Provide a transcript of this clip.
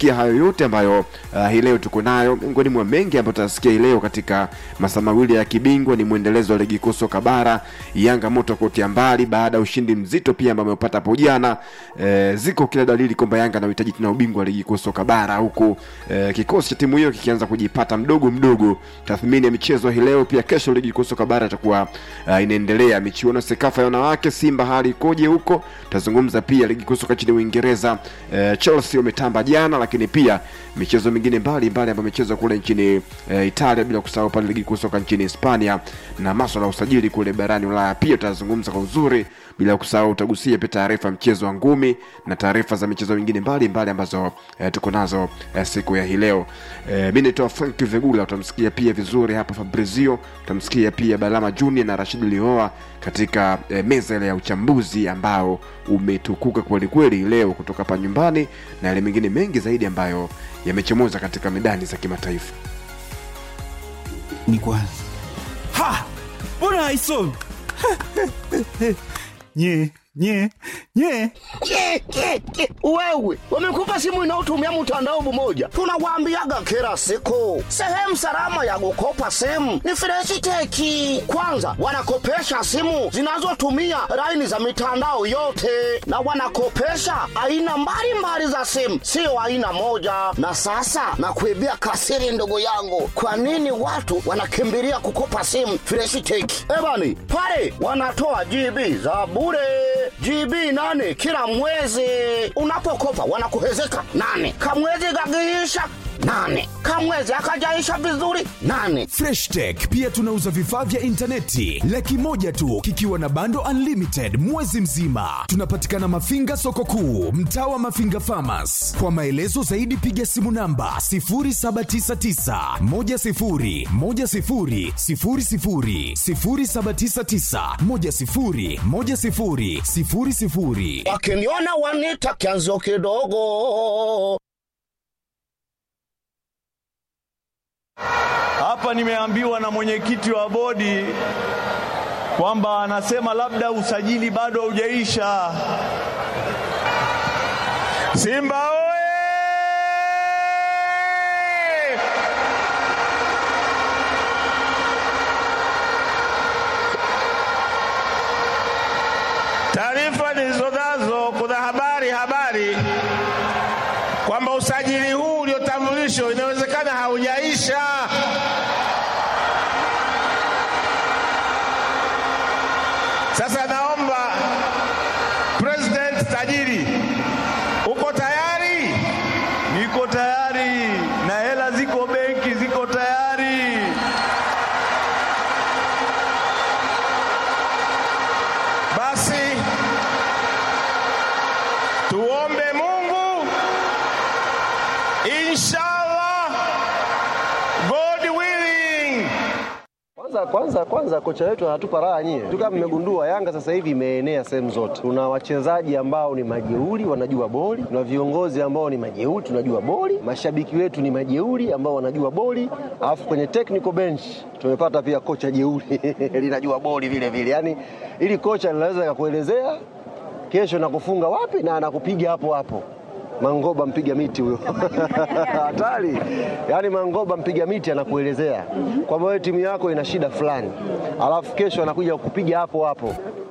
utasikia hayo yote ambayo uh, hii leo tuko nayo. Miongoni mwa mengi ambayo tutasikia hii leo katika masaa mawili ya kibingwa ni mwendelezo wa ligi kuu soka bara, Yanga moto kotia mbali baada ya ushindi mzito pia ambao ameupata hapo jana. E, ziko kila dalili kwamba Yanga anahitaji tena ubingwa wa ligi kuu soka bara, huku e, kikosi cha timu hiyo kikianza kujipata mdogo mdogo. Tathmini ya michezo hii leo pia, kesho ligi kuu soka bara itakuwa uh, inaendelea. Michuano Sekafa ya wanawake, Simba hali ikoje huko? Tutazungumza pia ligi kuu soka nchini Uingereza. E, Chelsea wametamba jana, lakini pia michezo mingine mbalimbali ambayo imechezwa kule nchini e, Italia, bila kusahau pale ligi kuu soka nchini Hispania na maswala ya usajili kule barani Ulaya pia tutazungumza kwa uzuri, bila kusahau utagusia pia taarifa ya mchezo wa ngumi na taarifa za michezo mingine mbalimbali ambazo e, tuko nazo e, siku ya hii leo. E, mi naitwa Frank Vegula, utamsikia pia vizuri hapa Fabrizio, utamsikia pia Balama Junior na Rashid Lioa katika e, meza ile ya uchambuzi ambao umetukuka kweli kweli leo kutoka hapa nyumbani na yale mengine mengi zaidi ambayo yamechomoza katika medani za kimataifa. ni kwanza ha mbona haisomi nye nye nye Ke, ke, ke. Wewe wamekupa simu inayotumia mtandao mmoja, tunawaambiaga kila siku, sehemu salama ya kukopa simu ni Freshiteki. Kwanza wanakopesha simu zinazotumia laini za mitandao yote, na wanakopesha aina mbalimbali za simu, sio aina moja. Na sasa nakuibia kasiri, ndugu yangu, kwa nini watu wanakimbilia kukopa simu Freshiteki? Ebani pale wanatoa GB za bure GB nane kila mwezi. Unapokopa wanakuhezeka nane, kamwezi gagiisha nane, kamwezi akajaisha vizuri nane. freshtech pia tunauza vifaa vya intaneti laki moja tu kikiwa na bando unlimited mwezi mzima tunapatikana mafinga soko kuu mtaa wa mafinga famas kwa maelezo zaidi piga simu namba 799 Wakiniona wanita kianzo kidogo. Hapa nimeambiwa na mwenyekiti wa bodi kwamba anasema labda usajili bado haujaisha. Simba oye! Taarifa nilizonazo, kuna habari habari kwamba usajili huu uliotambulishwa inawezekana haujaisha. Sasa naomba President tajiri, uko tayari? Niko tayari na hela ziko benki, ziko tayari. Basi tuombe Mungu, inshallah, God willing. Kwanza kwanza kwanza kocha wetu anatupa raha nyie. Tu kama mmegundua Yanga sasa hivi imeenea sehemu zote. Tuna wachezaji ambao ni majeuri wanajua boli, tuna viongozi ambao ni majeuri tunajua boli, mashabiki wetu ni majeuri ambao wanajua boli, alafu kwenye technical bench tumepata pia kocha jeuri linajua boli vile vile. Yaani ili kocha linaweza kakuelezea kesho nakufunga wapi na anakupiga hapo hapo. Mangoba mpiga miti huyo hatari. Yaani Mangoba mpiga miti anakuelezea kwamba wewe timu yako ina shida fulani, alafu kesho anakuja kukupiga hapo hapo.